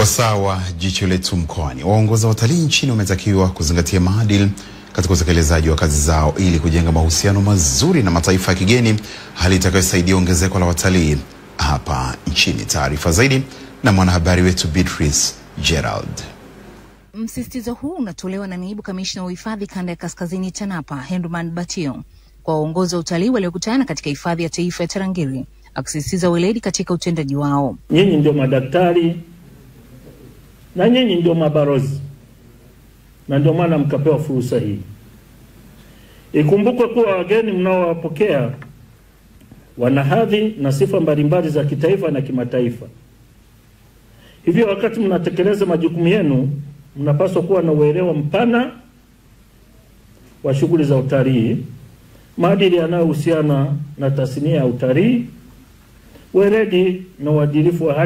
Wasaa wa jicho letu mkoani, waongoza watalii nchini wametakiwa kuzingatia maadili katika utekelezaji wa kazi zao ili kujenga mahusiano mazuri na mataifa ya kigeni, hali itakayosaidia ongezeko la watalii hapa nchini. Taarifa zaidi na mwanahabari wetu Beatrice Gerald. Msisitizo huu unatolewa na naibu kamishna wa uhifadhi kanda ya kaskazini TANAPA Henduman Batio kwa waongozi wa utalii waliokutana katika hifadhi ya taifa ya Tarangire, akisisitiza weledi katika utendaji wao. Nyinyi ndio madaktari na nyinyi ndio mabarozi, na ndio maana mkapewa fursa hii. Ikumbukwe kuwa wageni mnaowapokea wana hadhi na sifa mbalimbali za kitaifa na kimataifa. Hivyo wakati mnatekeleza majukumu yenu, mnapaswa kuwa na uelewa mpana wa shughuli za utalii, maadili yanayohusiana na tasnia ya utalii, weledi na uadilifu wa hali